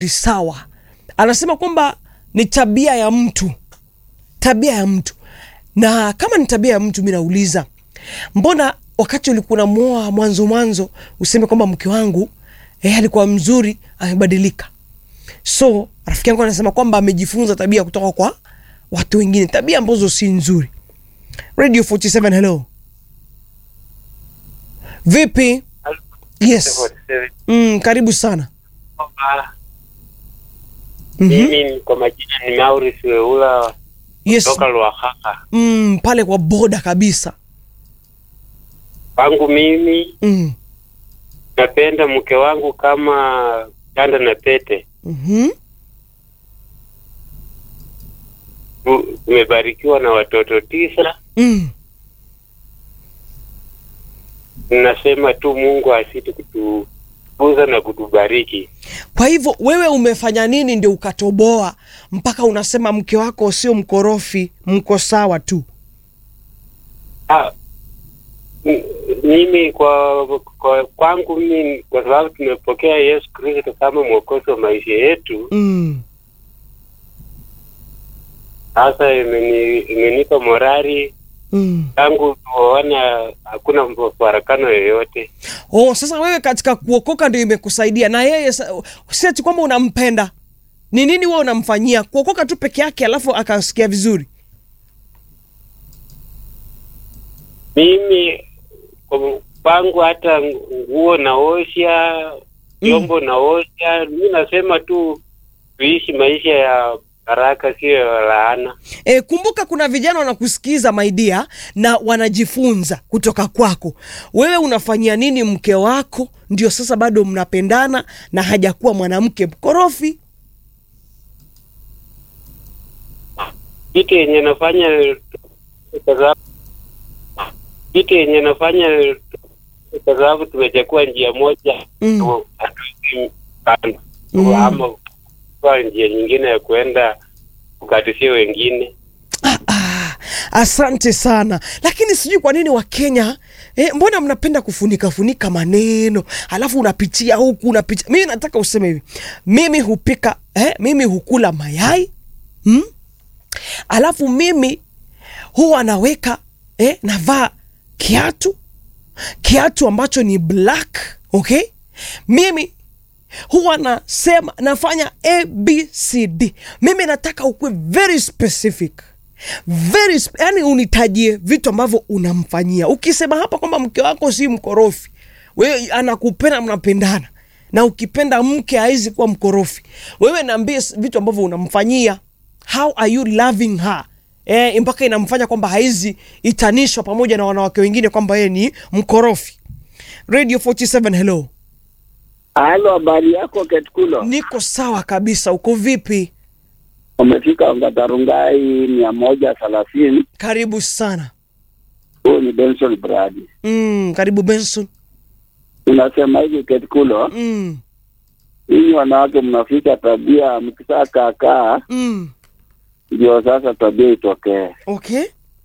sawa. Anasema kwamba ni tabia ya mtu, tabia ya mtu. Na kama ni tabia ya mtu, mi nauliza mbona wakati ulikuwa unamwoa mwanzo mwanzo useme kwamba mke wangu eh, alikuwa mzuri, amebadilika. So rafiki yangu anasema kwamba amejifunza tabia kutoka kwa watu wengine, tabia ambazo si nzuri. Radio 47 hello, vipi? Yes. Mm, karibu sana. Mhm. Mimi kwa majina ni Maurice Weula Yes. kutoka Lwakaka. Mm, pale kwa boda kabisa. Kwangu mimi Mm. napenda mke wangu kama chanda na pete. Mhm. Tu- Tumebarikiwa na watoto tisa. Mm. Nasema tu Mungu asiti kutukuza na kutubariki. Kwa hivyo wewe umefanya nini ndio ukatoboa mpaka unasema mke wako sio mkorofi, mko sawa tu? Ah, m- mimi kwa, kwa kwangu mimi kwa sababu tumepokea Yesu Kristo kama mwokozi wa maisha yetu, Mm. sasa imeni- imenipa morali Mm. tangu tuoana, hakuna mfarakano yoyote. Oh, sasa wewe katika kuokoka ndio imekusaidia na yeye sa- si ati kwamba unampenda. Ni nini wewe unamfanyia? Kuokoka tu peke yake alafu akasikia vizuri. Mimi kwa pangu hata nguo naosha, vyombo naosha. Mi nasema tu tuishi maisha ya baraka, sio ya laana. E, kumbuka kuna vijana wanakusikiza maidia na wanajifunza kutoka kwako. Wewe unafanyia nini mke wako ndio sasa bado mnapendana na hajakuwa mwanamke mkorofi? Kitu yenye nafanya kwa sababu kitu yenye nafanya kwa sababu tumechagua njia moja Mm. tu- hatuwezi kando Mm. ama kwa njia nyingine ya kuenda kukatisia wengine. Ah, ah, asante sana, lakini sijui kwa nini Wakenya eh, mbona mnapenda kufunika funika maneno alafu unapitia huku unapitia. Mimi nataka useme hivi, mimi hupika eh, mimi hukula mayai hmm? alafu mimi huwa naweka eh, navaa kiatu kiatu ambacho ni black okay mimi huwa nasema nafanya abcd mimi nataka ukuwe very specific very sp yani unitajie vitu ambavyo unamfanyia ukisema hapa kwamba mke wako si mkorofi wewe anakupenda mnapendana na ukipenda mke haizi kuwa mkorofi wewe naambie s- vitu ambavyo unamfanyia how are you loving her eh, mpaka inamfanya kwamba haizi itanishwa pamoja na wanawake wengine kwamba yeye ni mkorofi radio 47 hello Halo, habari yako Ketkulo? niko sawa kabisa uko vipi Umefika Ngatarungai mia moja thelathini. karibu sana Huyu ni Benson Bradi. mm, karibu benson Unasema hivi Ketkulo, mm, ninyi wanawake mnafika tabia, mkisaa kaakaa mm. ndio sasa tabia itokee. okay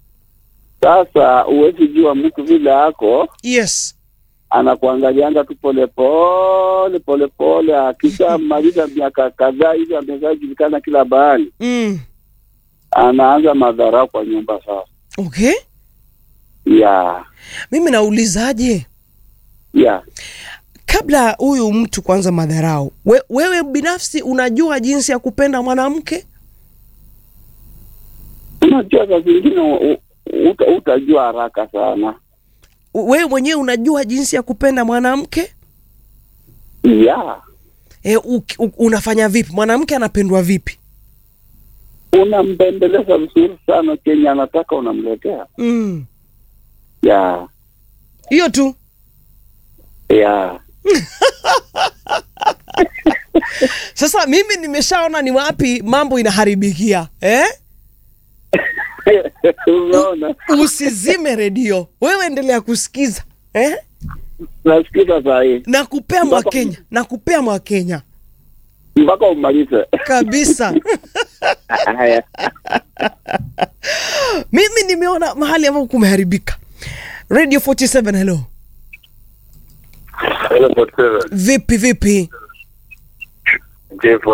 Sasa huwezi jua mtu vile ako yes anakuangalianga tu polepole polepole, akishamaliza miaka kadhaa hivi ameshajulikana kila bahali, mm. anaanza madhara kwa nyumba sasa. okay ya mimi naulizaje ya kabla huyu mtu kwanza madharau we, wewe binafsi unajua jinsi ya kupenda mwanamke unajua saa zingine u- u- uta, utajua haraka sana U- wewe mwenyewe unajua jinsi ya kupenda mwanamke ya e, u, u, unafanya vipi mwanamke anapendwa vipi unampendeleza vizuri sana chenye anataka unamletea mm. ya hiyo tu ya sasa mimi nimeshaona ni wapi mambo inaharibikia eh? umeona usizime redio wewe endelea kusikiza eh? nasikiza saa hii nakupea mwakenya nakupea mwakenya mpaka umalize kabisa haya mimi nimeona mahali ambapo kumeharibika radio 47 hello vipi vipi Jeff